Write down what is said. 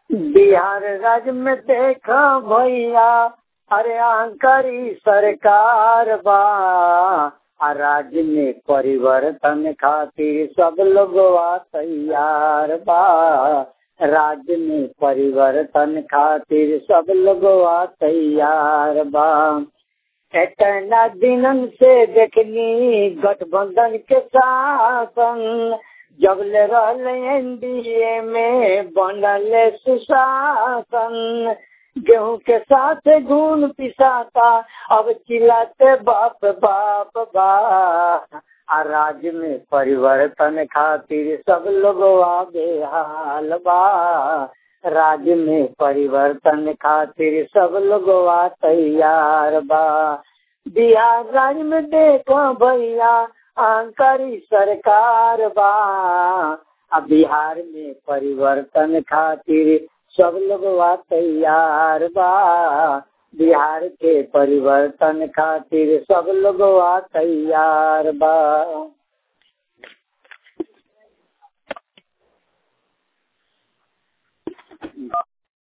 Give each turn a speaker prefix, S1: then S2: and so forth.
S1: बिहार राज्य में देखा भैया अरे अंकरी सरकार बा आ राज्य में परिवर्तन खातिर सब लोग तैयार बा राज्य में परिवर्तन खातिर सब लोग तैयार बा इतना दिनन से देखनी गठबंधन के शासन जब ले रहले एनडीए में बनल सुशासन गेहूं के साथ गुण पिसाता अब चिल्लाते बाप बाप बा आ राज्य में परिवर्तन खातिर सब लोग आगे हाल बा राज्य में परिवर्तन खातिर सब लोग तैयार बा बिहार राज्य में देखो भैया अंकरी सरकार बा अब बिहार में परिवर्तन खातिर सब लोग तैयार बा बिहार के परिवर्तन खातिर सब लोग तैयार बा